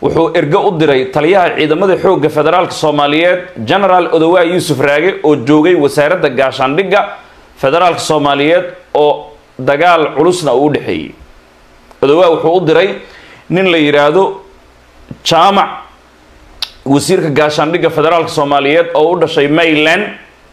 wuxuu ergo u diray taliyaha ciidamada xoogga federaalka soomaaliyeed genaraal odowaa yuusuf raage oo joogay wasaaradda gaashaandhigga federaalka soomaaliyeed oo dagaal culusna uu u dhexeeyey odowaa wuxuu u diray nin la yidhaahdo jaamac wasiirka gaashaandhigga federaalka soomaaliyeed oo u dhashay mayland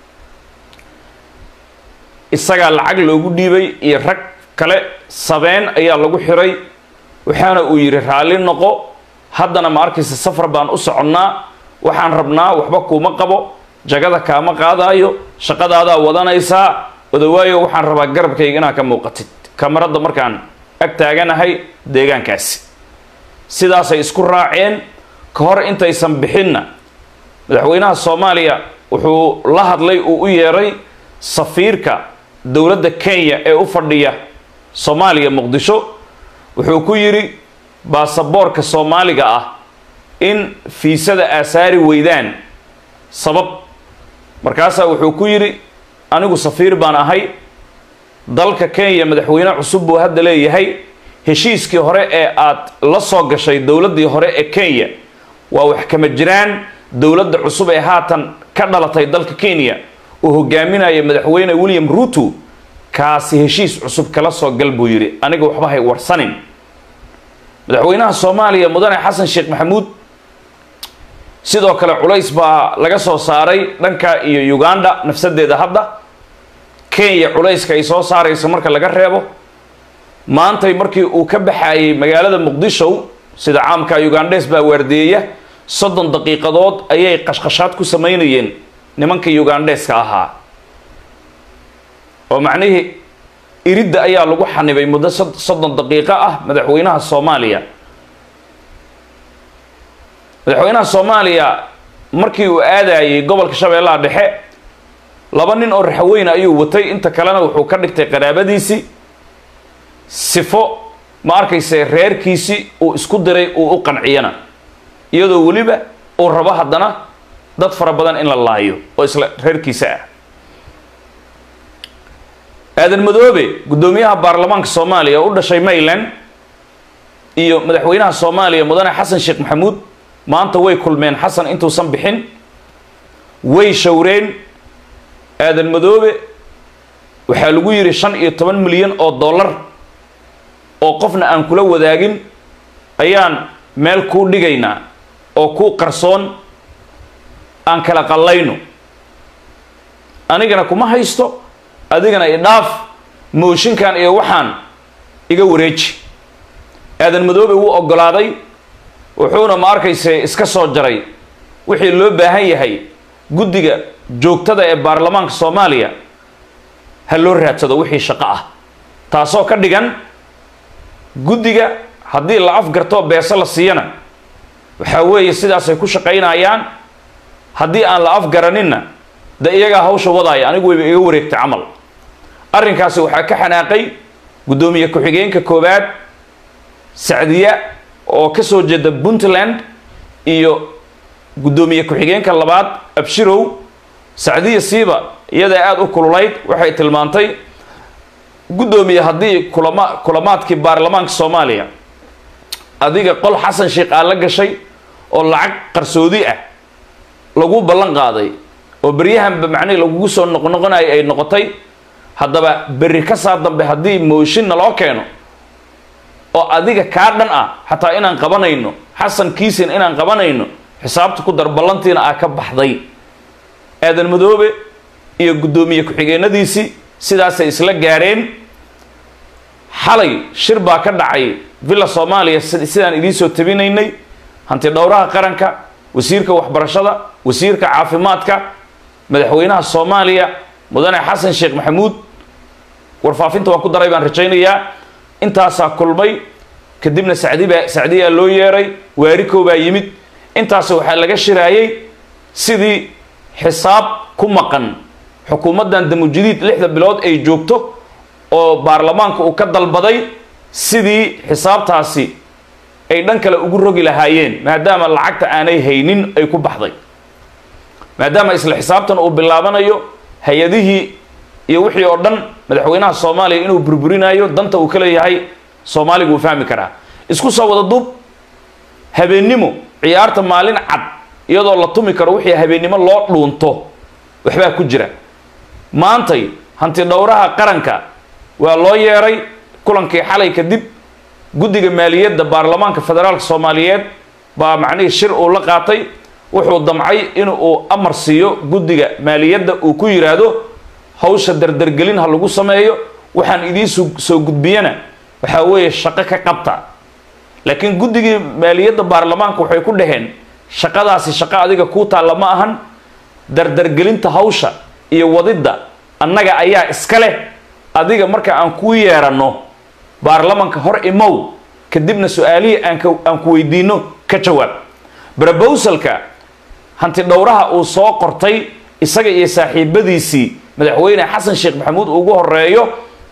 isagaa lacag loogu dhiibay iyo rag kale sabeen ayaa lagu xiray waxaana uu yidhi raalli noqo haddana ma arkaysa safar baan u soconnaa waxaan rabnaa waxba kuuma qabo jagada kaama qaadaayo shaqadaadaa wadanaysaa odawaayo waxaan rabaa garabkayga inaad ka muuqatid kamaradda markaan ag taaganahay deegaankaasi sidaasay isku raaceen ka hor intaysan bixinna madaxweynaha soomaaliya wuxuu la hadlay uu u yeeray safiirka dowladda kenya ee u fadhiya soomaaliya muqdisho wuxuu ku yidhi baasaboorka soomaaliga ah in fiisada aasaari weydaan sabab markaasaa wuxuu ku yidhi anigu safiir baan ahay dalka kenya madaxweyne cusub buu hadda leeyahay heshiiskii hore ee aad la soo gashay dowladdii hore ee kenya waa wax kama jiraan dowladda cusub ee haatan ka dhalatay dalka kenya uu hogaaminaya madaxweyne william ruto kaasi heshiis cusub kala soo gal buu yidhi aniga waxba hay warsanin madaxweynaha soomaaliya mudane xasan sheekh maxamuud sidoo kale culays baa laga soo saaray dhanka iyo uganda nafsadeeda hadda kenya culayska ay soo saarayso marka laga reebo maantay markii uu ka baxayay magaalada muqdisho sida caamka ugandes baa waardeeya soddon daqiiqadood ayay qashqashaad ku samaynayeen nimanka ugandeska ahaa oo macnihii iridda ayaa lagu xanibay muddo soddon daqiiqo ah madaxweynaha soomaaliya madaxweynaha soomaaliya markii uu aadayay gobolka shabeellaha dhexe laba nin oo raxweyne ayuu watay inta kalena wuxuu ka dhigtay qaraabadiisii sifo ma arkayse reerkiisii uu isku diray uu u qanciyana iyadoo weliba uu rabo haddana dad fara badan in la laayo oo isla reerkiisa ah aadan madoobe guddoomiyaha baarlamaanka soomaaliya oo u dhashay mayland iyo madaxweynaha soomaaliya mudane xasan sheekh maxamuud maanta way kulmeen xasan intuusan bixin way showreen aadan madoobe waxaa lagu yidhi shan iyo toban milyan oo dollar oo qofna aan kula wadaagin ayaan meel kuu dhigaynaa oo kuu qarsoon aan kala qallayno anigana kuma haysto adigana idhaaf mooshinkan iyo waxaan iga wareeji aadan madoobe wuu oggolaaday wuxuuna ma arkayse iska soo jaray wixii loo baahan yahay guddiga joogtada ee baarlamaanka soomaaliya ha loo raadsado wixii shaqo ah taasoo ka dhigan guddiga haddii la afgartoo beeso la siiyana waxaa weeye sidaasay ku shaqaynayaan haddii aan la afgaraninna de iyagaa hawsha wadaaya anigu wayba iga wareegtay camal arrinkaasi waxaa ka xanaaqay guddoomiye ku-xigeenka koowaad sacdiya oo ka soo jeeda puntland iyo guddoomiye ku-xigeenka labaad abshirow sacdiya siiba iyadaa aada u kululayd waxay tilmaantay guddoomiye haddii kulama kulamaadkii baarlamaanka soomaaliya adiga qol xasan sheekh aa la gashay oo lacag qarsoodi ah lagu ballan qaaday oo beryahanba macnihi lagugu soo noqnoqonayo ay noqotay haddaba berri ka saa dambe haddii mooshinna loo keeno oo adiga kaa dhan ah xataa inaan qabanayno xasan kiisin inaan qabanayno xisaabta ku dar ballantiina aa ka baxday aadan madoobe iyo guddoomiye ku-xigeenadiisii sidaasay isla gaareen xalay shir baa ka dhacay villa soomaaliya sidaan idiin soo tabinaynay hanti dhowraha qaranka wasiirka waxbarashada wasiirka caafimaadka madaxweynaha soomaaliya mudane xasan sheekh maxamuud warfaafinta waan ku daray baan rajaynayaa intaasaa kulmay kadibna sacdibaa sacdiyaa loo yeeray waarikow baa yimid intaas waxaa laga shiraayey sidii xisaab ku maqan xukuumaddan damujadiid lixda bilood ay joogto oo baarlamaanka uu ka dalbaday sidii xisaabtaasi ay dhan kale ugu rogi lahaayeen maadaama lacagta aanay haynin ay ku baxday maadaama isla xisaabtan uu bilaabanayo hay-adihii iyo wixii oo dhan madaxweynaha soomaaliya inuu burburinayo danta uu ka leeyahay soomaaliga uu fahmi karaa isku soo wada duub habeennimo ciyaarta maalin cad iyadoo la tumi karo wixii habeennimo loo dhuunto waxbaa ku jira maantay hanti dhowraha qaranka waa loo yeeray kulankii xalay kadib guddiga maaliyadda baarlamaanka federaalka soomaaliyeed baa macnihii shir uu la qaatay wuxuu damcay in uu amar siiyo guddiga maaliyadda uu ku yidhaahdo hawsha dardargelin ha lagu sameeyo waxaan idiin soo gudbiyana waxaa weeye shaqo ka qabta laakiin guddigii maaliyadda baarlamaanka waxay ku dhaheen shaqadaasi shaqo adiga kuu taalla ma ahan dardargelinta hawsha iyo wadidda annaga ayaa iska leh adiga marka aan kuu yeeranno baarlamanka hor imow kadibna su-aalihii aan ku weydiino ka jawaab brobowsalka hanti dhowraha uu soo qortay isaga iyo saaxiibadiisii madaxweyne xasan sheekh maxamuud ugu horeeyo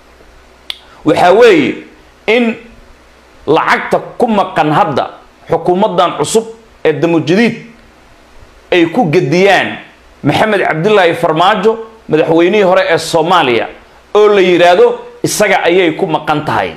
waxaa weeye in lacagta ku maqan hadda xukuumaddan cusub ee damujadiid ay ku gediyaan maxamed cabdilaahi farmaajo madaxweynihii hore ee soomaaliya oo la yidhaahdo isaga ayay ku maqan tahay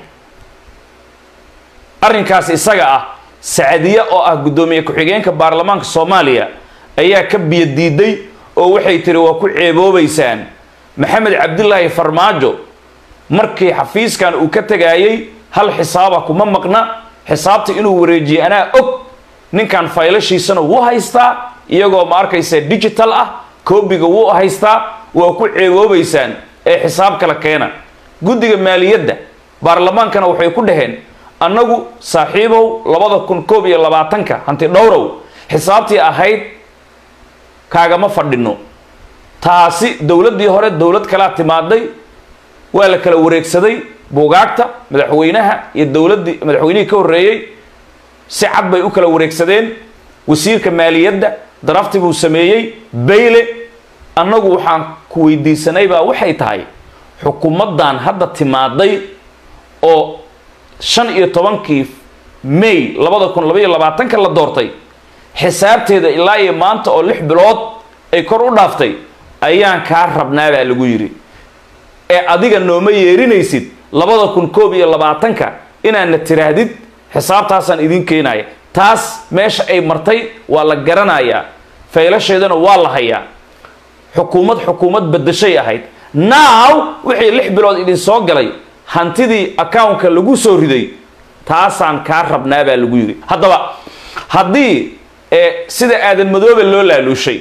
arrinkaas isaga ah sacadiye oo ah guddoomiye ku-xigeenka baarlamaanka soomaaliya ayaa ka biyo diiday oo waxay tiri waa ku ceeboobaysaan maxamed cabdilaahi farmaajo markii xafiiskan uu ka tegayay hal xisaaba kuma maqna xisaabta inuu wareejiyey anaa og ninkan faylashiisana wuu haystaa iyagoo ma arkaysa digital ah koobiga wuu haystaa waa ku ceeboobaysaan ee xisaab kala keena guddiga maaliyadda baarlamaankana waxay ku dhaheen annagu saaxiibow labada kun koob iyo labaatanka hanti dhowrow xisaabtii ahayd kaagama fadhino taasi dowladdii hore dowlad kalaa timaaday waa la kala wareegsaday buugaagta madaxweynaha iyo dowladdii madaxweynihii ka horreeyey si cad bay u kala wareegsadeen wasiirka maaliyadda darafti buu sameeyey bayle annagu waxaan ku weydiisanay baa waxay tahay xukuumaddan hadda timaaday oo shan iyo tobankii may labada kun labaiyo labaatanka la doortay xisaabteeda ilaa iyo maanta oo lix bilood ay kor u dhaaftay ayaan kaa rabnaa baa lagu yidhi ee adiga nooma yeerinaysid labada kun koob iyo labaatanka inaadna tiraahdid xisaabtaasaan idiin keenaya taas meesha ay martay waa la garanayaa faylasheedana waa la hayaa xukuumad xukuumad bedashay ahayd now wixii lix bilood idin soo galay hantidii accountka lagu soo riday taasaan kaa rabnaa baa lagu yidhi haddaba haddii sida aadan madoobe loo laaluushay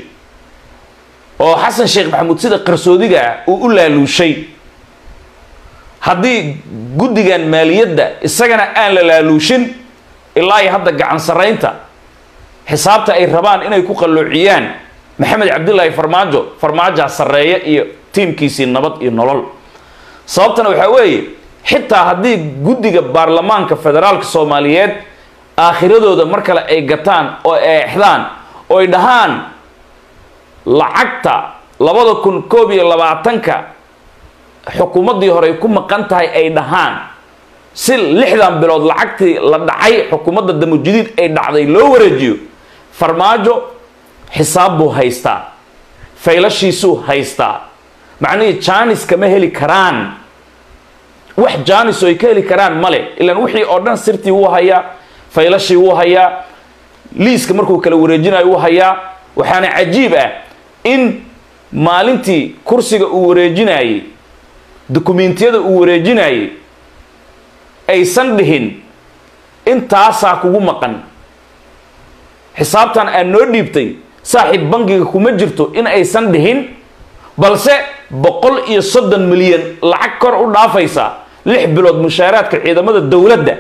oo xasan sheekh maxamuud sida qarsoodiga ah uu u laaluushay haddii guddigan maaliyadda isagana aan la laaluushin ilaa iyo hadda gacan sarraynta xisaabta ay rabaan inay ku qalloociyaan maxamed cabdilaahi farmaajo farmaajaa sarreeya iyo tiimkiisii nabad iyo nolol sababtana waxaa weeye xitaa haddii guddiga baarlamaanka federaalka soomaaliyeed aakhiradooda mar kale ay gataan oo eexdaan oo ay dhahaan lacagta labada kun koob iyo labaatanka xukuumaddii hore ay ku maqan tahay ay dhahaan si lixdan bilood lacagtii la dhacay xukuumadda damujadiid ay dhacday loo wareejiyo farmaajo xisaab buu haystaa faylashiisuu haystaa macnihii jaanis kama heli karaan wax jaanis oo ay ka heli karaan male ilaan wixii oo dhan sirtii wuu hayaa faylashii wuu hayaa liiska markuu kala wareejinayo wuu hayaa waxaana cajiib ah in maalintii kursiga uu wareejinayey dukumentiyada uu wareejinayey aysan dhihin intaasaa kugu maqan xisaabtan aad noo dhiibtay saaxiib bangiga kuma jirto in aysan dhihin balse boqol iyo soddon milyan lacag kor u dhaafaysa lix bilood mushaaraadka ciidamada dowladda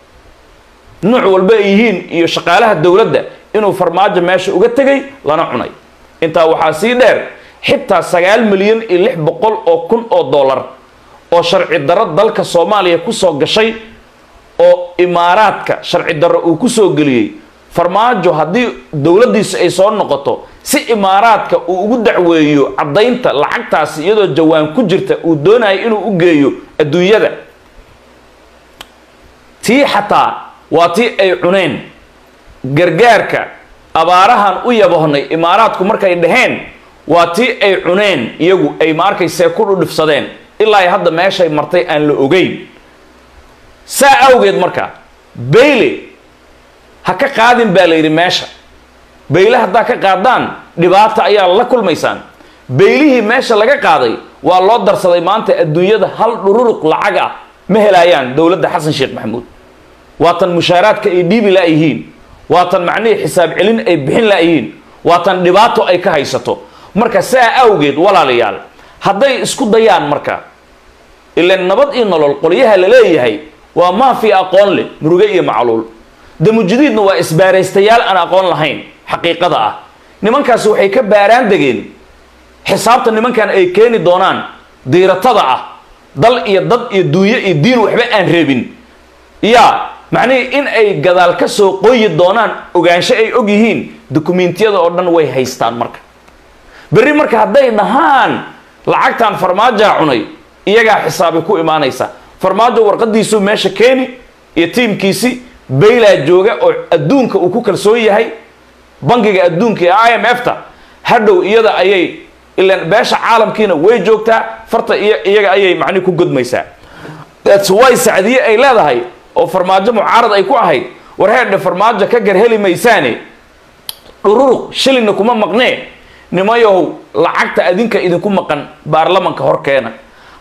nuuc walba ay yihiin iyo shaqaalaha dowladda inuu farmaajo meesha uga tegay lana cunay intaa waxaa sii dheer xitaa sagaal milyan iyo lix boqol oo kun oo dollar oo sharci darro dalka soomaaliya kusoo gashay oo imaaraadka sharci darro uu kusoo geliyey farmaajo haddii dowladdiisu ay soo noqoto si imaaraadka uu ugu dacweeyo caddaynta lacagtaasi iyadoo jawaan ku jirta uu doonayo inuu u geeyo adduunyada tii xataa waa tii ay cuneen gargaarka abaarahan u yabohnay imaaraadku markay dhaheen waa tii ay cuneen iyagu ay ma arkaysee ku dhudhifsadeen ilaa ay hadda meeshay martay aan la ogeyn saa awgeed marka bayle ha ka qaadin baa la yidhi meesha bayle haddaa ka qaadaan dhibaata ayaa la kulmaysaan baylihii meesha laga qaaday waa loo darsaday maanta adduunyada hal dhururuq lacag ah ma helaayaan dowladda xasan sheekh maxamuud waatan mushaaraadka ay dhiibi laayihiin waatan macnihii xisaab celin ay bixin laayihiin waatan dhibaato ay ka haysato marka saa awgeed walaalayaal hadday isku dayaan marka ilaan nabad iyo nolol qolyaha la leeyahay waa maafi aqoon leh muruge iyo macluul damujudiidna waa isbaaraystayaal aan aqoon lahayn xaqiiqada ah nimankaasi waxay ka baaraan degeen xisaabta nimankan ay keeni doonaan diiratada ah dal iyo dad iyo duunyo iyo diin waxba aan reebin yaa macnihii in ay gadaal ka soo qoyi doonaan ogaansho ay og yihiin dukumentiyada oo dhan way haystaan marka berri marka hadday dhahaan lacagtan farmaajaa cunay iyagaa xisaabay ku imaanaysa farmaajo warqadiisuu meesha keeni iyo tiimkiisi baylaa jooga oo adduunka uu ku kalsoon yahay bangiga adduunka ee i m f ta hadhow iyada ayay ilaan beesha caalamkiina way joogtaa farta iyaga ayay macnihi ku godmaysaa thats why sacdiye ay leedahay oo farmaajo mucaarad ay ku ahayd war heerdhe farmaajo ka gar heli maysaane dhururuq shilinna kuma maqnee nimayahow lacagta adinka idinku maqan baarlamanka horkeena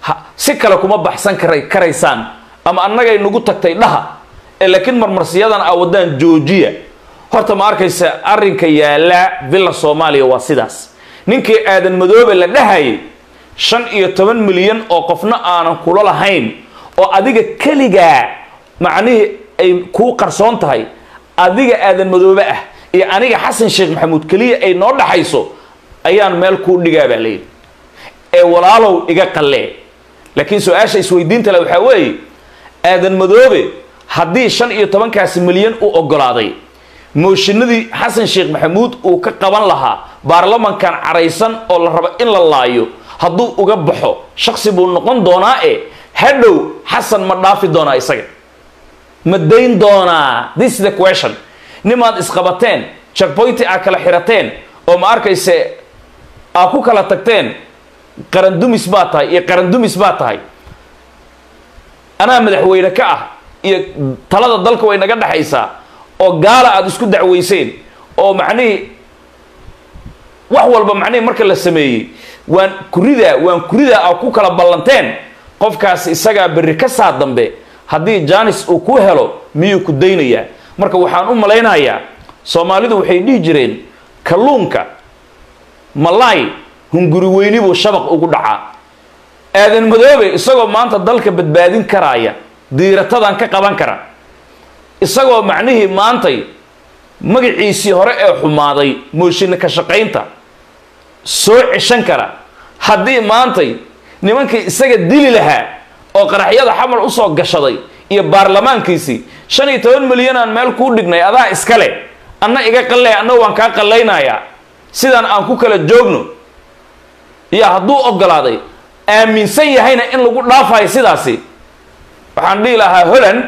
si kale kuma baxsan kara karaysaan ama annagay nagu tagtay dhaha ee laakiin marmarsiyadan a waddaan joojiya horta ma arkaysa arrinka yaallaa villa soomaaliya waa sidaas ninkii aadan madoobe la dhahayay shan iyo toban milyan oo qofna aanan kula lahayn oo adiga keligaa macnihii ay kuu qarsoon tahay adiga aadan madoobe ah iyo aniga xasan sheekh maxamuud keliya ay noo dhaxayso ayaan meel kuu dhigaa baa layidhi ee walaalow iga qallee laakiin su-aasha isweydiinta le waxaa weeye aadan madoobe haddii shan iyo tobankaasi milyan u ogolaaday mooshinadii xasan sheekh maxamuud uu ka qaban lahaa baarlamankan caraysan oo la rabo in la laayo hadduu uga baxo shaksi buu noqon doonaa e hadhow xasan ma dhaafi doonaa isaga ma dayn doonaa this is the question nimaad isqabateen checkpointi aa kala xirateen oo ma arkayse aa ku kala tagteen qarandumis baa tahay iyo qarandumis baa tahay anaa madaxweyne ka ah iyo talada dalka way naga dhexaysaa oo gaala aada isku dacweyseen oo macnihii wax walba macnihii marka la sameeyey waan kuridaa waan kuridaa aa ku kala ballanteen qofkaas isagaa berri ka saa dambe haddii janis uu ku helo miyuu ku daynayaa marka waxaan u malaynayaa soomaalidu waxay dhihi jireen kalluunka malaay hunguri weyni buu shabaq ugu dhacaa aadan madoobe isagoo maanta dalka badbaadin karaaya diiratadan ka qaban kara isagoo macnihii maantay magaciisii hore ee xumaaday mooshinna ka shaqaynta soo ceshan kara haddii maantay nimankii isaga dili lahaa oo qaraxyada xamar usoo gashaday iyo baarlamaankiisii shan iyo toban milyan aan meel kuu dhignay adaa iskale anna iga qallee anna waan kaa qallaynayaa sidaan aan ku kala joogno iyo hadduu ogolaaday aaminsan yahayna in lagu dhaafayo sidaasi waxaan dhihi lahaa holland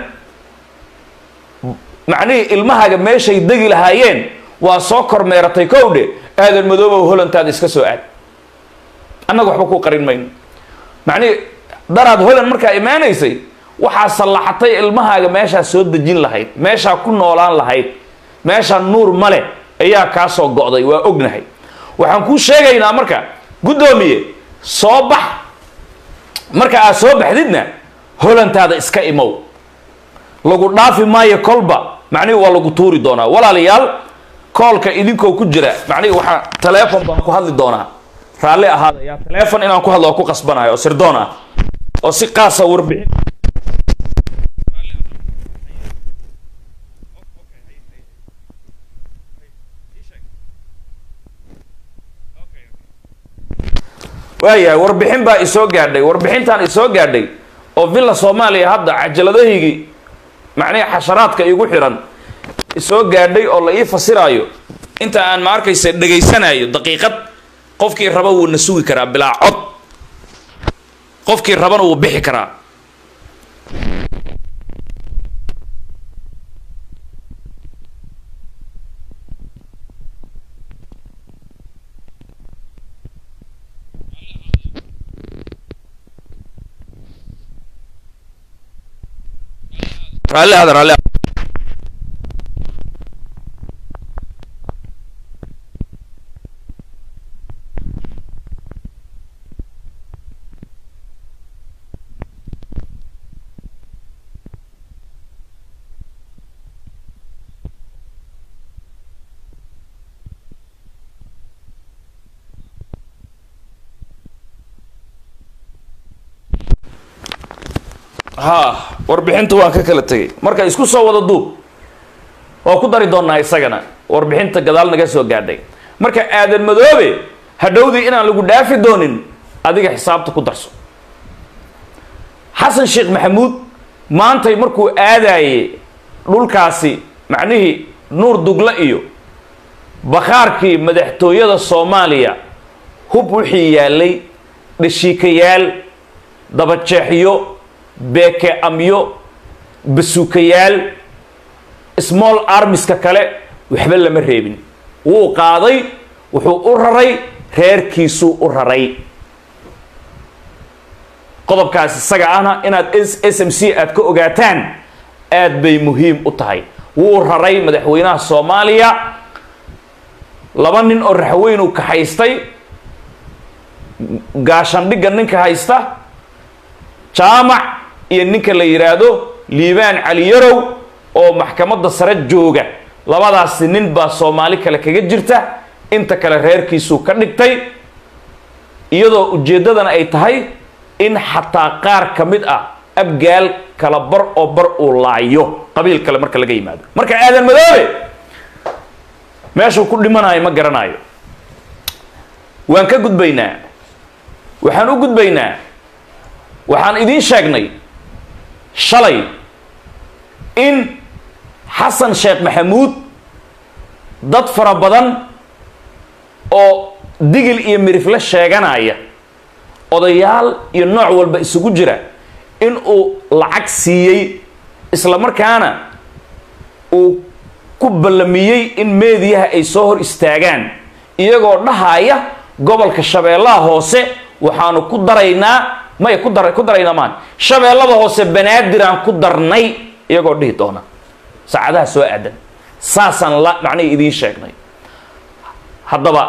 macnihii ilmahaaga meeshay degi lahaayeen waa soo kormeeratay kowdhe aadan madoobow hollantaada iska soo aad annaga waxba kuu qarin mayno macnihii daraad holland markaa imaanaysay waxaa sallaxatay ilmahaaga meeshaa soo dejin lahayd meeshaa ku noolaan lahayd meeshaa nuur male ayaa kaa soo go'day waa ognahay waxaan kuu sheegaynaa marka guddoomiye soo bax marka aad soo baxdidna hollantaada iska imow lagu dhaafi maayo kolba macnihi waa lagu tuuri doonaa walaalayaal koolka idinkoo ku jira macnihi waxaa taleefon baan ku hadli doonaa raalli ahaada yaa taleefon inaan ku hadlo oo ku qasbanayo oo sirdoon ah oo si qaasa warbixin waayahay warbixin baa isoo gaadhay warbixintaan isoo gaadhay oo villa soomaaliya hadda cajaladahaygii macnihi xasharaadka igu xiran isoo gaadhay oo la ii fasiraayo inta aan ma arkaysa dhegaysanayo daqiiqad qofkii raba wuu na sugi karaa bilaa cod qofkii rabana wuu bixi karaa raalli aada raalli ha warbixinta waan ka kala tegay marka isku soo wada duub waa ku dari doonnaa isagana warbixinta gadaal naga soo gaadhay marka aadan madoobe hadhowdii inaan lagu dhaafi doonin adiga xisaabta ku darso xasan sheekh maxamuud maantay markuu aadaayey dhulkaasi macnihii nuur dugle iyo bakhaarkii madaxtooyada soomaaliya hub wixii yaallay dhashiikayaal dabajeexyo beeke amyo basuukayaal small armiska kale waxba lama reebin wuu qaaday wuxuu u raray reerkiisuu u raray qodobkaas isaga ahna inaad s m c aad ka ogaataan aad bay muhiim u tahay wuu raray madaxweynaha soomaaliya laba nin oo raxweyn uu kaxaystay gaashandhigga ninka haysta jaamac iyo ninka la yidhaahdo liibaan caliyarow oo maxkamadda sare jooga labadaasi nin baa soomaali kale kaga jirta inta kale reerkiisuu ka dhigtay iyadoo ujeeddadana ay tahay in xataa qaar ka mid ah abgaal kala bar oo bar uu laayo qabiil kale marka laga yimaado marka aadan madoobe meeshuu ku dhimanayo ma garanayo waan ka gudbaynaa waxaan u gudbaynaa waxaan idiin sheegnay shalay in xasan sheekh maxamuud dad fara badan oo digil iyo mirifle sheeganaya odayaal iyo nooc walba isugu jira in uu lacag siiyey isla markaana uu ku ballamiyey in meediyaha ay soo hor istaagaan iyagoo dhahaya gobolka shabeellaha hoose waxaanu ku daraynaa maya ku dar ku daraynaa maan shabeellada hoose banaadiraan ku darnay iyagoo dhihi doona saacadaha soo aadan saasaan la macnihii idiin sheegnay haddaba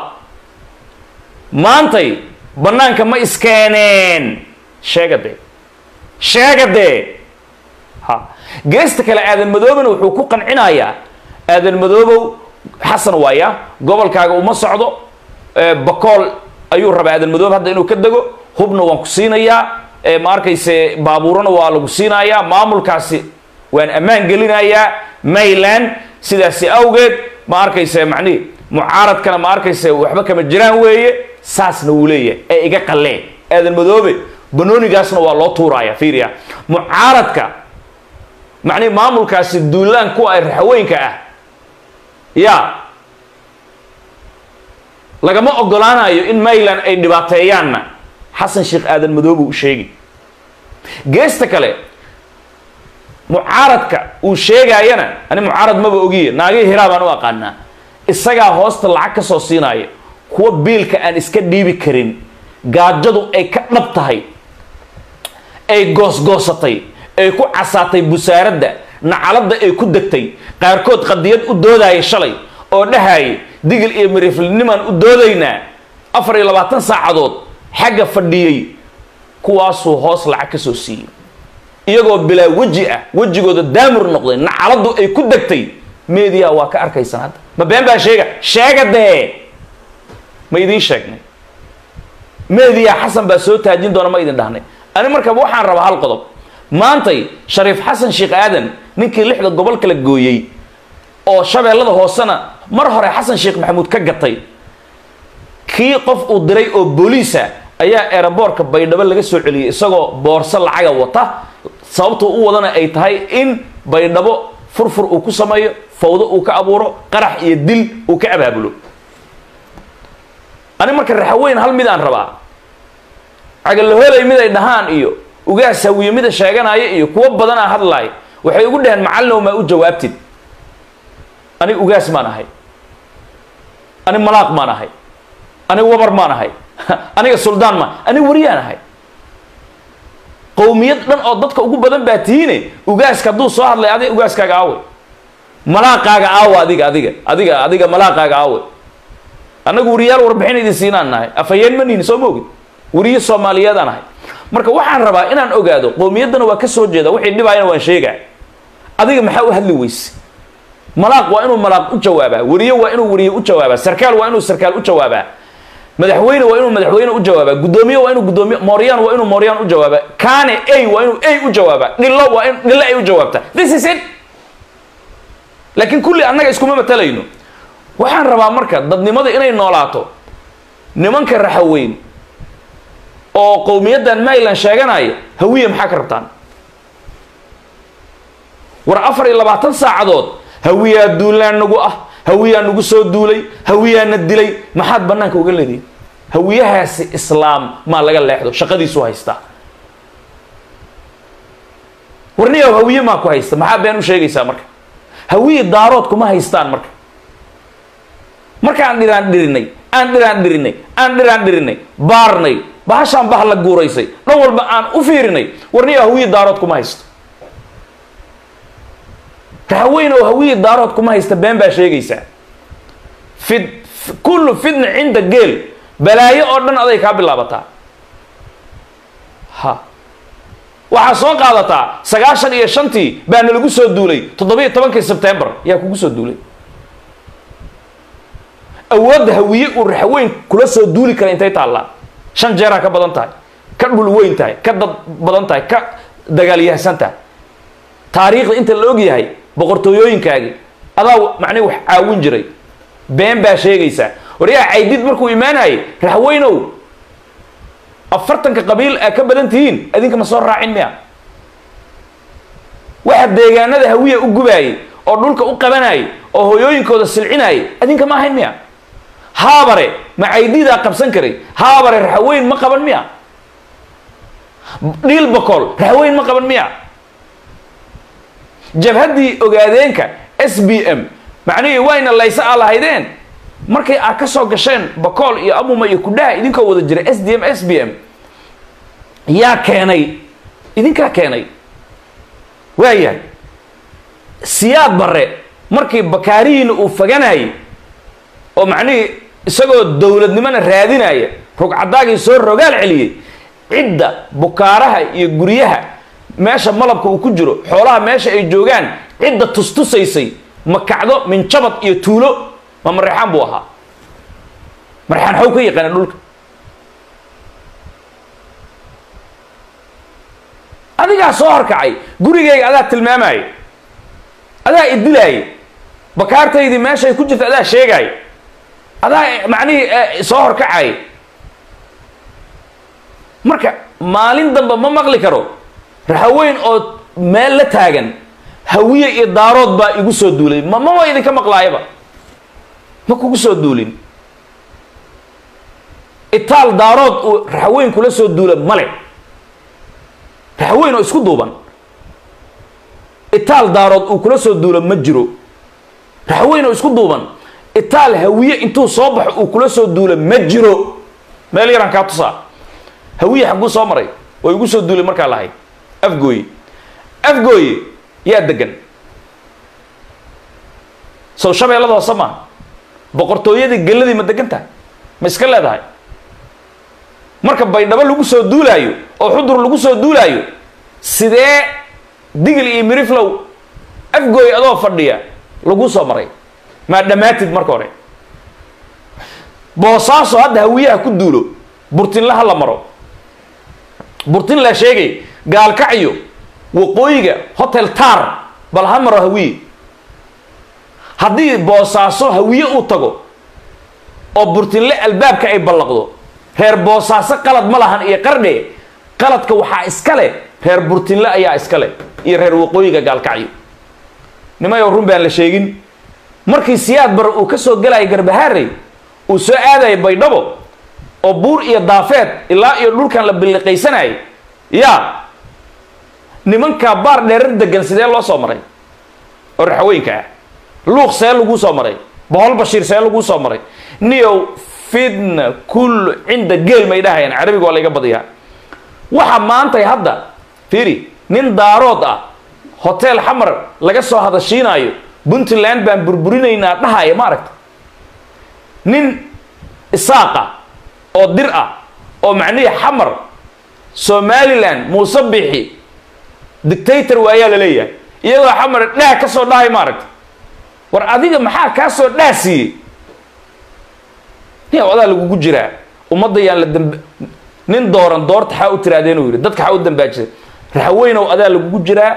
maantay bannaanka ma iskeeneen sheega dee sheega dee ha geesta kale aadan madoobena wuxuu ku qancinayaa aadan madoobow xasan waaya gobolkaaga uma socdo bakool ayuu rabaa aadan madoobe hadda inuu ka dego hubna waan ku siinayaa ma arkayse baabuurana waa lagu siinayaa maamulkaasi waan ammaan gelinayaa mayland sidaasi awgeed ma arkayse macnihi mucaaradkana ma arkayse waxba kama jiraan weeye saasna wuu leeyahay ee iga qallee aadan madoobe banoonigaasna waa loo tuuraaya fiiriya mucaaradka macnihi maamulkaasi duulaan kuwa ay raxweynka ah ya lagama ogolaanayo in mayland ay dhibaateeyaanna xasan sheekh aadan madoobe u sheegi geesta kale mucaaradka uu sheegaayana ani mucaarad maba ogiye naagihii hiraa baan u aqaanaa isagaa hoosta lacag ka soo siinaya kuwa biilka aan iska dhiibi karin gaajadu ay ka dhab tahay ay goosgoosatay ay ku casaatay busaaradda nacaladda ay ku degtay qaarkood qadiyad u doodaya shalay oo dhahaya digil iyo miriflinimaan u doodaynaa afar iyo labaatan saacadood xagga fadhiyey kuwaasuu hoos lacag ka soo siiyey iyagoo bilaa weji ah wejigooda daamur noqday nacaladdu ay ku degtay meediyaha waa ka arkaysan hadda ma been baa sheega sheega dee ma idiin sheegnay meediyaha xasan baa soo taajin doona ma idin dhahnay ani marka waxaan rabaa hal qodob maantay shariif xasan sheekh aadan ninkii lixda gobol kala gooyey oo shabeellada hoosena mar hore xasan sheekh maxamuud ka gatay kii qof uu diray oo booliisa ayaa eeraboorka baydhabo laga soo celiyey isagoo boorso lacaga wata sababtoo u wadana ay tahay in baydhabo furfur uu ku sameeyo fawdo uu ka abuuro qarax iyo dil uu ka abaabulo ani marka raxaweyn hal midaan rabaa cagalahoolay mid ay dhahaan iyo ugaas hawiye mida sheeganaya iyo kuwo badanaa hadlaay waxay ugu dhaheen macallinow maa u jawaabtid ani ugaas maan ahay ani malaaq maan ahay ani wabar maan ahay aniga suldaan maan ani wariyaan ahay qowmiyad dhan oo dadka ugu badan baa tihiine ugaaska hadduu soo hadlay adiga ugaaskaaga aawe malaaqaaga aawe adiga adiga adiga adiga malaaqaaga aawe annagu wariyaal warbixin idin siinaan nahay afhayeen ma nihin soo ma ogid wariye soomaaliyeedaan ahay marka waxaan rabaa inaan ogaado qowmiyaddana waa ka soo jeeda wixii dhibaayana waan sheegaa adiga maxaa u hadli weyse malaaq waa inuu malaaq u jawaabaa wariye waa inuu wariye u jawaabaa sarkaal waa inuu sarkaal u jawaabaa madaxweyne waa inuu madaxweyne u jawaabaa guddoomiye waa inuu guddoomiye mooryaan waa inuu mooryaan u jawaabaa kaane a waa inuu a u jawaabaa dhillo waa in dhillo ay u jawaabtaa this is it laakiin kulli annaga iskuma matalayno waxaan rabaa marka dadnimada inay noolaato nimanka raxaweyn oo qowmiyaddan maryland sheeganaya hawiye maxaa ka rabtaan war afar iyo labaatan saacadood hawiyaa duulaan nagu ah hawiyaa nagu soo duulay hawiyaana dilay maxaad bannaanka uga leedihin hawiyahaasi islaam maa laga leexdo shaqadiisu haystaa warniyow hawiye maa ku haysta maxaa been u sheegaysaa marka hawiye daarood kuma haystaan marka markaan dhiraan dhirinay aan dhiraan dhirinay aan dhiraan dhirinay baarnay bahashaan bah la guuraysay dhan walba aan u fiirinay warniyow hawiye daarood kuma haysto rahaweyn oo hawiye daarood kuma haysta been baa sheegaysaa fid kullu fidna cinda geel balaayo oo dhan aday kaa bilaabataa ha waxaa soo qaadataa sagaashan iyo shantii baa nalagu soo duulay toddobiyo tobankii sebtembar yaa kugu soo duulay awoodda hawiye uu raxweyn kula soo duuli kara intay taallaa shan jeeraa ka badan tahay ka dhul weyn tahay ka dad badan tahay ka dagaalyahsan tahay taariikhda inta la og yahay boqortooyooyinkaagii adaa macnii wax caawin jiray been baa sheegaysaa waryaa caydid markuu imaanayay raxweynow afartanka qabiil aa ka badan tihiin adinka ma soo raacin miya waxa deegaanada hawiya u gubaayay oo dhulka u qabanayay oo hooyooyinkooda silcinayay adinka ma ahayn miya haabare ma caydidaa qabsan karay haabare raxweyn ma qaban miya dhiil bokool raxweyn ma qaban miya jabhaddii ogaadeenka s b m macnihii wayna layse aa lahaydeen markay aad ka soo gasheen bakool iyo amuma iyo kudhaha idinkoo wada jira s d m s b m yaa keenay idinkaa keenay waayahay siyaad barre markii bakaarihiina uu faganayay oo macnihii isagoo dowladnimona raadinaya rugcadaagii soo rogaal celiyey cidda bukaaraha iyo guryaha meesha malabka uu ku jiro xoolaha meesha ay joogaan cidda tustusaysay ma kacdo minjabad iyo tuulo ma mareexaan buu ahaa mareexaan xaw ka yaqaana dhulka adigaa soo horkacay gurigayga adaa tilmaamaya adaa idilaaya bakaartaydii meeshay ku jirta adaa sheegaya adaa macnihii soo horkacay marka maalin damba ma maqli karo raxaweyn oo meel la taagan hawiye iyo daarood baa igu soo duulay ma mama idinka maqlaayaba ma kugu soo duulin itaal daarood uu raxaweyn kula soo duula male raxaweyn oo isku duuban itaal daarood uu kula soo duulo ma jiro raxaweyn oo isku duuban itaal hawiye intuu soo baxo uu kula soo duulo ma jiro meel yaraan kaa tusaa hawiye xagguu soo maray oo igu soo duulay markaa lahayd afgooye afgooye yaa degan sow shabeellada hoose maaha boqortooyadii geladii ma degan tahay ma iska leedahay marka baydhabo lagu soo duulaayo oo xudur lagu soo duulaayo sidee digil iyo miriflow afgooy adoo fadhiya lagu soo maray maa dhammaatid marka hore boosaaso hadda hawiyaha ku duulo burtinla ha la maro burtin la sheegay gaalkacyo waqooyiga hotel tar bal ha maro hawiye haddii boosaaso hawiye uu tago oo burtinle albaabka ay ballaqdo reer boosaaso qalad ma lahan iyo qardhe qaladka waxaa iska leh reer burtinle ayaa iska leh iyo reer waqooyiga gaalkacyo nimayow run baan la sheegin markii siyaad bar uu ka soo gelaya garbahaarey uu soo aadaya baydhabo oo buur iyo daafeed ilaa iyo dhulkan la billiqaysanayay yaa nimankaa baar dheerar degan sidee loo soo maray oo raxweynka ah luuq see laguu soo maray bohol bashiir see laguu soo maray niyow fidna kullu cinda geel may dhahayaan carabiga waa layga badiyaa waxa maantay hadda fiiri nin daarood ah hotel xamar laga soo hadashiinaayo puntland baan burburinaynaa dhahaya ma aragta nin isaaqa oo dir ah oo macnihii xamar somaliland muuse bixi dictator waayaa la leeyahay iyagoo xamar dhaah ka soo dhahay ma aragta war adiga maxaa kaa soo dhaah siiyey nia adaa lagugu jiraa ummadda yaan la damb nin dooran doorta xaa u tiraadeen uu yidhi dadka xaa u dambaajisay raxweynow adaa lagugu jiraa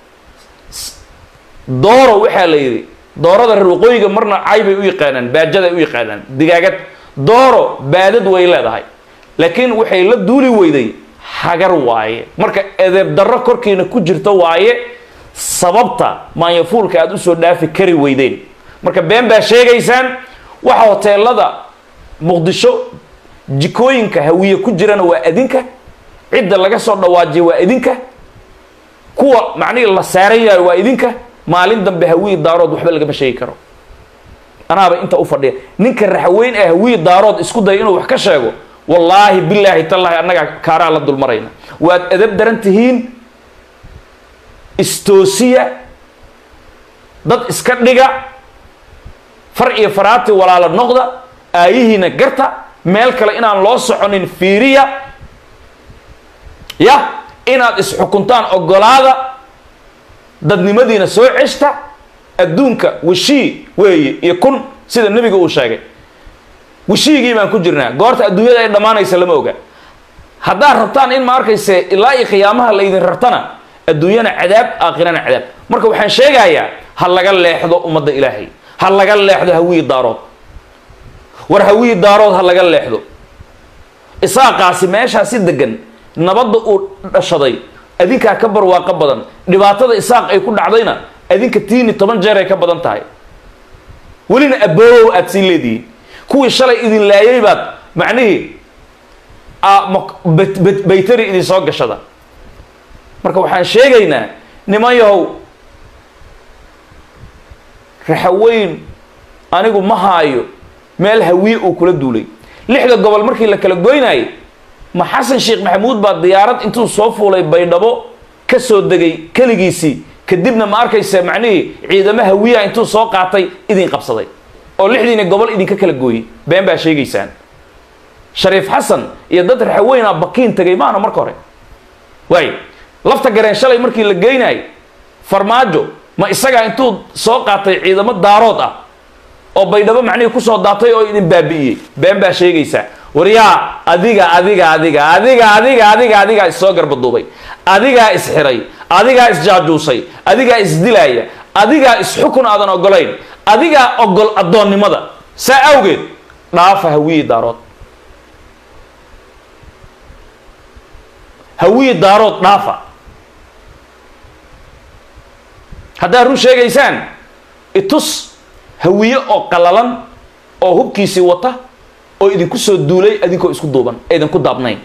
dooro waxaa la yidhi doorada reer waqooyiga marna cay bay u yaqaanaan baajada ay u yaqaanaan digaagad dooro baadad way leedahay laakiin waxay la duuli weyday hagar waaye marka edeeb darro korkiina ku jirta waaye sababta maanyafuulka aada usoo dhaafi kari weydeen marka been baa sheegaysaan waxa hoteelada muqdisho jikooyinka hawiye ku jirana waa adinka cidda laga soo dhawaajiya waa idinka kuwa macnihii la saaran yahay waa idinka maalin dambe hawiye daarood waxba lagama sheegi karo anaaba inta u fadhiya ninka raxweyn ee hawiye daarood isku daya inuu wax ka sheego wallaahi bilaahi tallaahi annagaa kaaraa la dulmarayna waad edab daran tihiin istoosiya dad iska dhiga far iyo faraati walaalo noqda aayihiina garta meel kale inaan loo soconin fiiriya ya inaad isxukuntaan ogolaada dadnimadiina soo ceshta adduunka washii weeye iyo kun sida nebiga uu sheegay washiigii baan ku jirnaa goorta adduunyada ay dhammaanaysa lama oga haddaad rabtaan in ma arkayse ilaa iyo qiyaamaha laydin rartana adduunyana cadaab aakhirana cadaab marka waxaan sheegayaa ha laga leexdo ummadda ilaahay ha laga leexdo hawiyi daarood war hawiyi daarood ha laga leexdo isaaqaasi meeshaasi degan nabadda uu dhashaday adinkaa ka barwaaqo badan dhibaatada isaaq ay ku dhacdayna adinka tiini toban jeer ay ka badan tahay welina aboowow aada sii leedihiin kuwii shalay idin laayay baad macnihii baytari idin soo gashada marka waxaan sheegaynaa niman yahow raxaweyn anigu ma haayo meel hawiye uu kula duulay lixda gobol markii la kala goynayay ma xasan sheekh maxamuud baa diyaarad intuu soo fuulay baydhabo ka soo degay keligiisii kadibna ma arkaysa macnihii ciidamo hawiyaha intuu soo qaatay idin qabsaday oo lixdiina gobol idinka kala gooyey been baa sheegaysaan shariif xasan iyo dad raxaweynaa bakiin tegay maana marka hore waay lafta gareen shalay markii la geynayay farmaajo ma isagaa intuu soo qaatay ciidamo daarood ah oo baydhabo macnihii kusoo daatay oo idin baabi'iyey been baa sheegaysaa waryaa adiga adiga adiga adiga adiga adiga adigaa issoo garbaduubay adigaa isxiray adigaa isjaajuusay adigaa isdilaaya adigaa isxukun aadan ogolayn adigaa ogol addoonnimada saa awgeed dhaafa hawiyi daarood hawiyi daarood dhaafa haddaad run sheegaysaan itus hawiye oo qalalan oo hubkiisii wata oo idinku soo duulay idinkoo isku duuban ee idinku daabnayn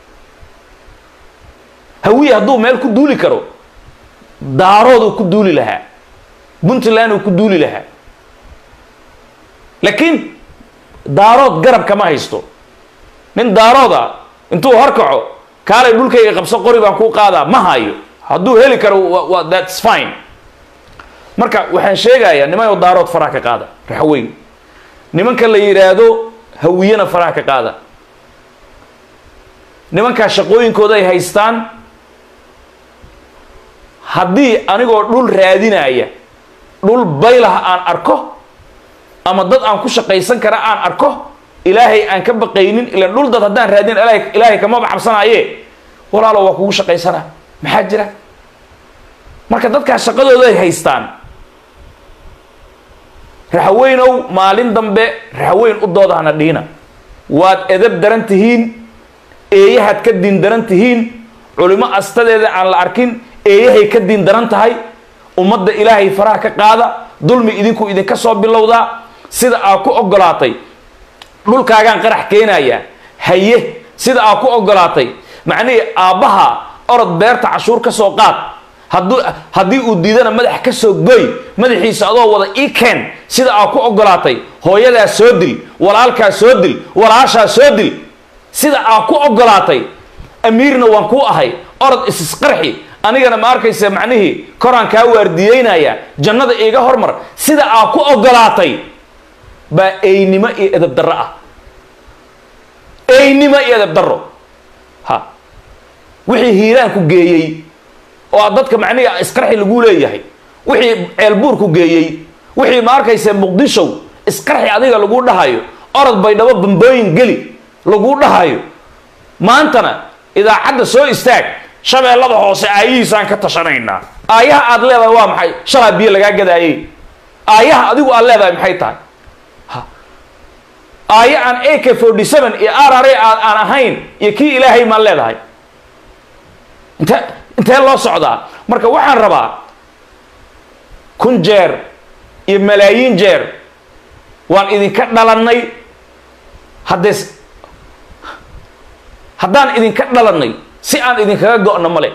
hawiye hadduu meel ku duuli karo daarooduu ku duuli lahaa puntland uu ku duuli lahaa laakiin daarood garab kama haysto nin daarooda intuu horkaco kaalay dhulkayga qabso qori baan kuu qaadaa ma hayo hadduu heli karo wa thats fine marka waxaan sheegayaa nimanoo daarood faraha ka qaada raxweyn nimanka la yidhaahdo hawiyena faraha ka qaada nimankaa shaqooyinkooda ay haystaan haddii anigoo dhul raadinaya dhul baylah aan arko ama dad aan ku shaqaysan kara aan arko ilaahay aan ka baqaynin ilaan dhul dad haddaan raadin ilaahay kamaba cabsanaaye walaalo waa kugu shaqaysanaa maxaa jira marka dadkaa shaqadooda ay haystaan raxweynow maalin dambe raxweyn u dooda hana dhiina waad edab daran tihiin eeyahaad ka diin daran tihiin culimo astadeeda aan la arkin eeyahay ka diin daran tahay ummadda ilaahay faraha ka qaada dulmi idinku idinka soo bilowdaa sida aa ku ogolaatay dhulkaagaan qarax keenayaa haye sida aa ku ogolaatay macnihii aabbaha orod beerta cashuur ka soo qaad hadduu haddii uu diidana madax ka soo goy madaxiisa adoo wada ii keen sida aa ku ogolaatay hooyadaa soo dil walaalkaa soo dil walaashaa soo dil sida aa ku ogolaatay amiirna waan ku ahay orod isisqarxi anigana ma arkaysa macnihii koraan kaa waardiyeynaya jannada iiga hormar sida aa ku ogolaatay baa eynimo iyo edab darro ah eynimo iyo edab darro ha wixii hiiraanku geeyey oo a dadka macnihii isqarxi lagu leeyahay wixii ceelbuurku geeyey wixii ma arkaysa muqdishow isqarxi adiga lagu dhahayo orod baydhabo bambooyin geli laguu dhahayo maantana idaacadda soo istaag shabeellada hoose aayihiisaan ka tashanaynaa aayaha aad leedahay waa maxay shalaa biyo lagaa gadaayey aayaha adigu aad leedahay maxay tahay aayo aan a k forty seven iyo r r a aan ahayn iyo kii ilaahay maan leedahay inte intee loo socdaa marka waxaan rabaa kun jeer iyo malaayiin jeer waan idinka dhalannay haddee haddaan idinka dhalannay si aan idinkaga go-no male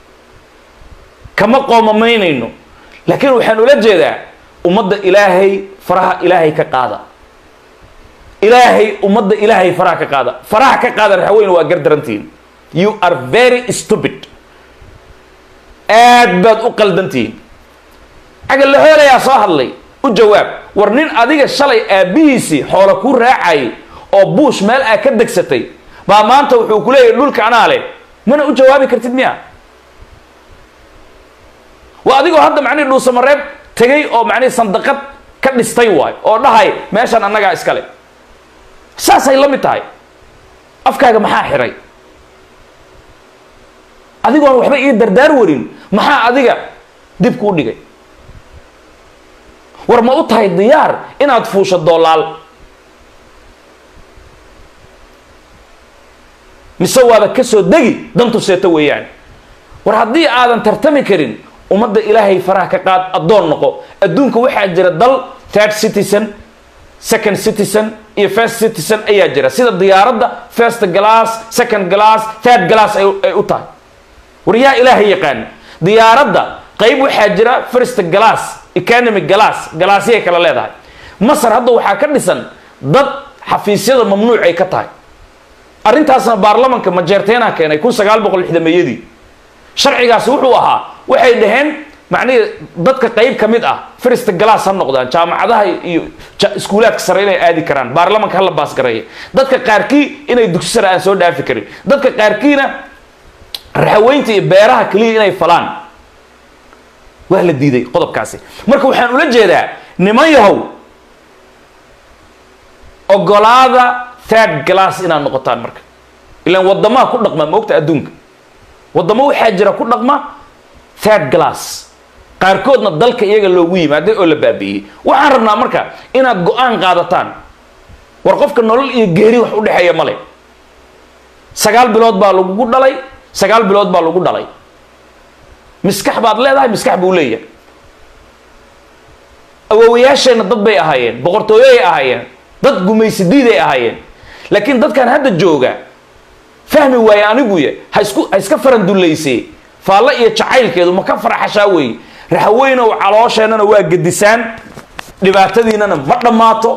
kama qoomamaynayno laakiin waxaan ula jeedaa ummadda ilaahay faraha ilaahay ka qaada ilaahay ummadda ilaahay faraha ka qaada faraha ka qaada raxaweyne waa gardarantihiin you are very stupid aad baad u qaldantihiin cagal la hoolayaa soo hadlay u jawaab war nin adiga shalay aabbihiisii xoola kuu raacayay oo buush meel aa ka degsatay baa maanta wuxuu ku leeyahay dhulka anaa leh mana u jawaabi kartid miya waa adigoo hadda macnihi dhuusamareeb tegay oo macnihi sandaqad ka dhistay waay oo dhahay meeshan annagaa iskale saasay la mid tahay afkaaga maxaa xiray adigoon waxba ii dardaar warin maxaa adiga dib kuu dhigay war ma u tahay diyaar inaad fuusho doolaal mise waaba ka soo degi dantu seeto weeyaan war haddii aadan tartami karin ummadda ilaahay faraha ka qaad addoon noqo adduunka waxaa jira dal third citizen second citizen iyo first citizen ayaa jira sida diyaaradda first glass second glass third glass ay u tahay war yaa ilaahay yaqaan diyaaradda qayb waxaa jira first glass economic glass galaasyay kala leedahay masar hadda waxaa ka dhisan dad xafiisyada mamnuuc ay ka tahay arrintaasna baarlamanka majeerteenaa keenay kun sagaal boqol lixdameeyadii sharcigaasi wuxuu ahaa waxay dhaheen macnihii dadka qayb ka mid ah first glass ha noqdaan jaamacadaha iyo iskuulaadka sare inay aadi karaan baarlamanka hala baasgareeya dadka qaarkii inay dugsi sare aan soo dhaafi karin dadka qaarkiina raxaweynta iyo beeraha keliya inay falaan waa la diiday qodobkaasi marka waxaan ula jeedaa niman yahow ogolaada third glass inaad noqotaan marka ilaan wadamaha ku dhaqma moogta adduunka wadamo waxaa jira ku dhaqma third glass qaarkoodna dalka iyaga loogu yimaaday oo la baabi'iyey waxaan rabnaa marka inaad go-aan qaadataan war qofka nolol iyo geeri wax u dhexeeya male sagaal bilood baa lagugu dhalay sagaal bilood baa lagu dhalay miskax baad leedahay miskax buu leeyahay awoowayaasheenna dad bay ahaayeen boqortooyoay ahaayeen dad gumaysidiiday ahaayeen laakiin dadkan hadda jooga fahmi waaye aniguya ha isku ha iska farandullaysee faallo iyo jacaylkeedu ma ka farxashaa weeye raxweynow caloosheenana waa gedisaan dhibaatadiinana ma dhammaato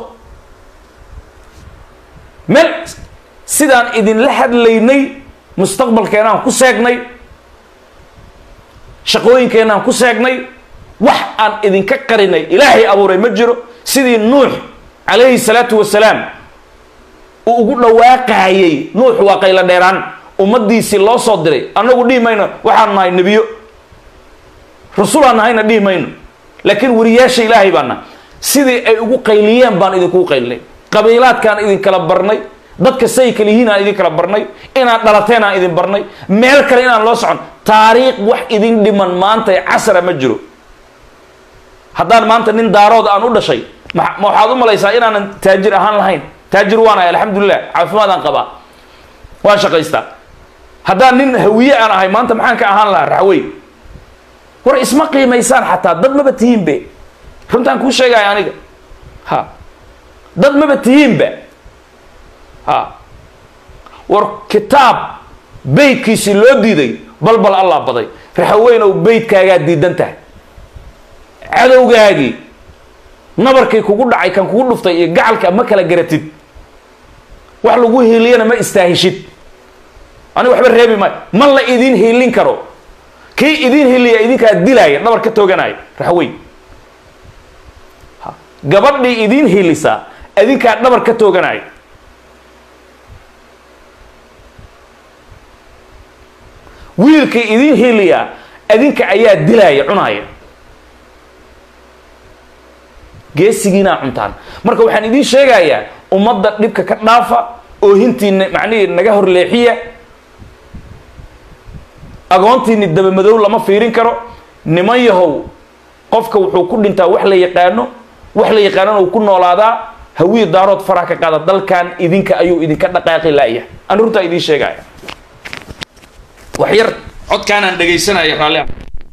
meel sidaan idinla hadlaynay mustaqbalkeenaan ku seegnay shaqooyinkeenaan ku seegnay wax aan idinka qarinay ilaahay abuuray ma jiro sidii nuux calayhi salaatu wasalaam uu ugu dhawaaqaayey nuux waa qaylo dheeraan ummaddiisii loo soo diray annagu dhihi mayno waxaan nahay nebiyo rasulaan nahayna dhihi mayno laakiin wariyaasha ilaahay baana sidii ay ugu qayliyeen baan idinkugu qaylinay qabiilaadkaan idinkala barnay dadka say kala yihiin aan idin kala barnay inaad dhalateen aan idin barnay meel kale inaan loo socon taariikh wax idin dhiman maanta casara ma jiro haddaan maanta nin daarood aan u dhashay ma ma waxaad u malaysaa inaanan taajir ahaan lahayn taajir waanahay alxamdulilah caafimaadaan qabaa waan shaqaystaa haddaan nin hawiye aan ahay maanta maxaan ka ahaan lahaa raxwey war isma qiimaysaan xataa dad maba tihiinbe runtaan kuu sheegaya aniga ha dad maba tihiinba ha war kitaab beydkiisii loo diiday balbal allah baday raxaweynow beydkaagaa diidan tahay cadowgaagii nabarkii kugu dhacay kan kugu dhuftay iyo gacalka ma kala garatid wax lagu hiiliyana ma istaahishid aniga waxba reebi maayo ma la idin hiilin karo kii idin hiliya idinkaa dilaaya dhabar ka tooganaya raxweyn gabadhii idin hilisaa idinkaa dhabar ka tooganaya wiilkii idin hiliyaa idinka ayaa dilaaya cunaaya geesigiinaa cuntaan marka waxaan idiin sheegayaa ummadda dhibka ka dhaafa oohintiina macnihii naga horleexiya agoontiini dabamadow lama fiirin karo niman yahow qofka wuxuu ku dhintaa wax la yaqaano wax la yaqaanona uu ku noolaadaa hawiya daarood faraha ka qaada dalkan idinka ayuu idinka dhaqaaqi laaya an runtaa idiin sheegaya wax yar codkaanaan dhegaysanaya raalli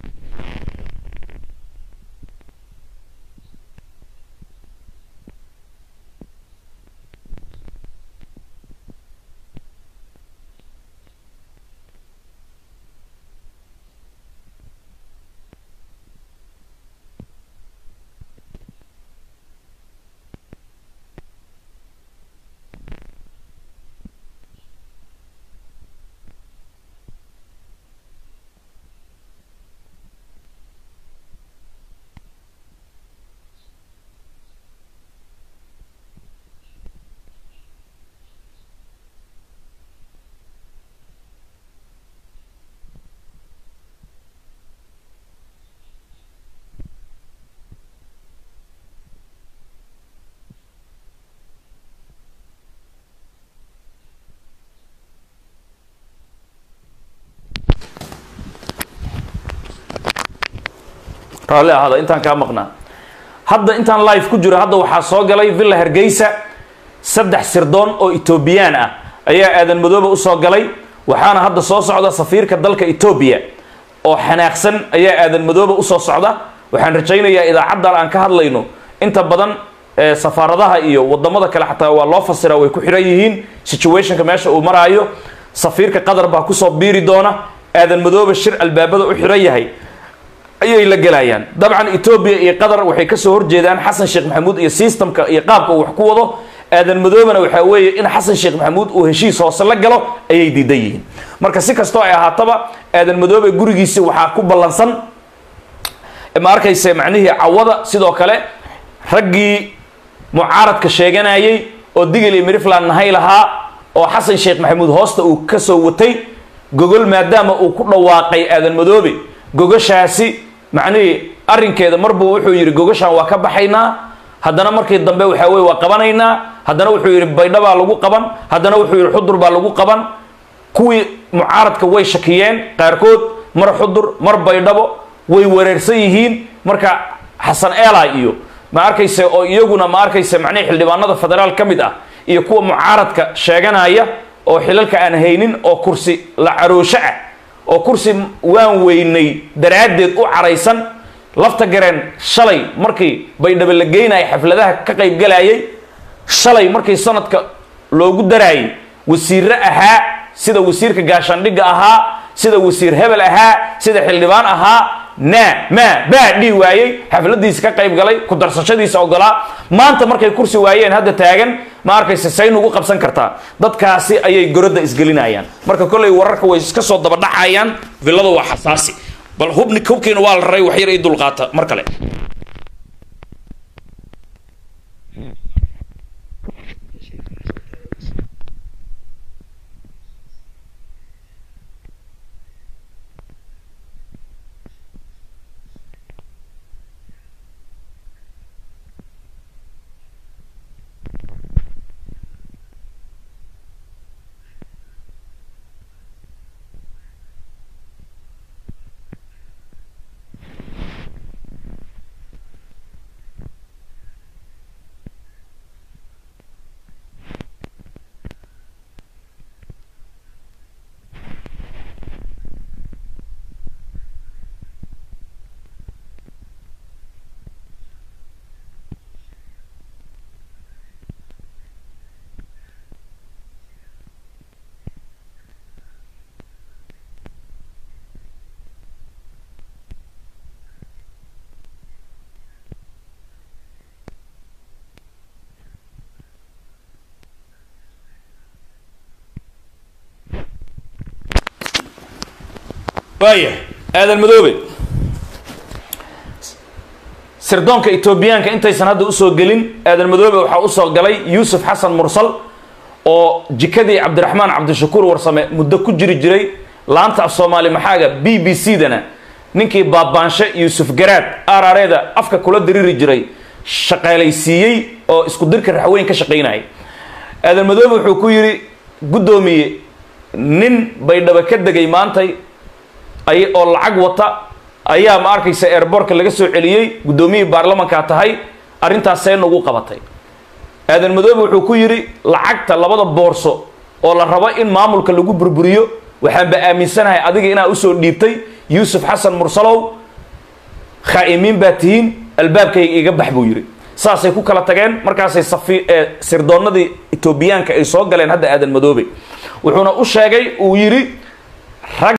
raalli ahaada intaan kaa maqnaa hadda intaan live ku jiro hadda waxaa soo galay villa hargeysa saddex sirdoon oo etoobiyaan ah ayaa aadan madoobe usoo galay waxaana hadda soo socda safiirka dalka etoobiya oo xanaaqsan ayaa aadan madoobe usoo socda waxaan rajaynayaa idaacaddan aan ka hadlayno inta badan safaaradaha iyo wadamada kale xataa waa loo fasiraa way ku xiran yihiin situationka meesha uu maraayo safiirka qatar baa kusoo biiri doona aadan madoobe shir albaabada u xiran yahay ayay la gelayaan dabcan etoobiya iyo qatar waxay kasoo horjeedaan xasan sheekh maxamuud iyo systemka iyo qaabka uu wax ku wado aadan madoobena waxaa weeye in xasan sheekh maxamuud uu heshiis hoose la galo ayay diidan yihiin marka si kastoo ay ahaataba aadan madoobe gurigiisi waxaa ku ballansan ma arkayse macnihii cawada sidoo kale raggii mucaaradka sheeganayay oo digil iyo mirifland nahay lahaa oo xasan sheekh maxamuud hoosta uu kasoo watay gogol maadaama uu ku dhawaaqay aadan madoobe gogashaasi macnihii arrinkeeda marbuu wuxuu yidhi gogashaan waa ka baxaynaa haddana markii dambe waxaa weye waa qabanaynaa haddana wuxuu yidhi baydha baa lagu qaban haddana wuxuu yidhi xudur baa lagu qaban kuwii mucaaradka way shakiyeen qaarkood mar xudur mar baydhabo way wareersan yihiin marka xasan eela iyo ma arkayse oo iyaguna ma arkayse macnihii xildhibaanada federaal ka mid ah iyo kuwa mucaaradka sheeganaya oo xilalka aan haynin oo kursi la caroosho ah oo kursi waan weynay daraaddeed u caraysan lafta gareen shalay markii baydhabo la geynaya xafladaha ka qaybgalayay shalay markii sanadka loogu daraayay wasiirre ahaa sida wasiirka gaashaandhigga ahaa sida wasiir hebel ahaa sida xildhibaan ahaa naa maa baa dhihi waayey xafladiisa ka qayb galay ku darsashadiisa ogolaa maanta markay kursi waayeen hadda taagan ma arkayse say nugu qabsan kartaa dadkaasi ayay gorodda isgelinayaan marka kollay wararka way iska soo dabadhacayaan villada waa xasaasi bal hubni hubkiina waa la raray wax yar ii dulqaata mar kale waaya aadan madoobe sirdoonka etoobiyaanka intaysan hadda usoo gelin aadan madoobe waxaa usoo galay yuusuf xasan mursal oo jikadii cabdiraxmaan cabdishakuur warsame muddo ku jiri jiray laanta af soomaali maxaaga b b c dana ninkii baabaanshe yuusuf garaad arareeda afka kula diriri jiray shaqaalaysiiyey oo isku dirka raxweyn ka shaqaynayay aadan madoobe wuxuu ku yidhi guddoomiye nin baydhabo ka degay maantay ay oo lacag wata ayaa ma arkaysa airbortka laga soo celiyey guddoomiyihii baarlamankaa tahay arrintaas see nagu qabatay aadan madoobe wuxuu ku yidhi lacagta labada boorso oo la rabo in maamulka lagu burburiyo waxaanba aaminsanahay adiga inaa usoo dhiibtay yuusuf xasan mursalow khaa'imiin baa tihiin albaabkayga iga bax buu yidhi saasay ku kala tageen markaasay safi sirdoonnadii etoobiyaanka ay soo galeen hadda aadan madoobe wuxuuna u sheegay uu yidhi rag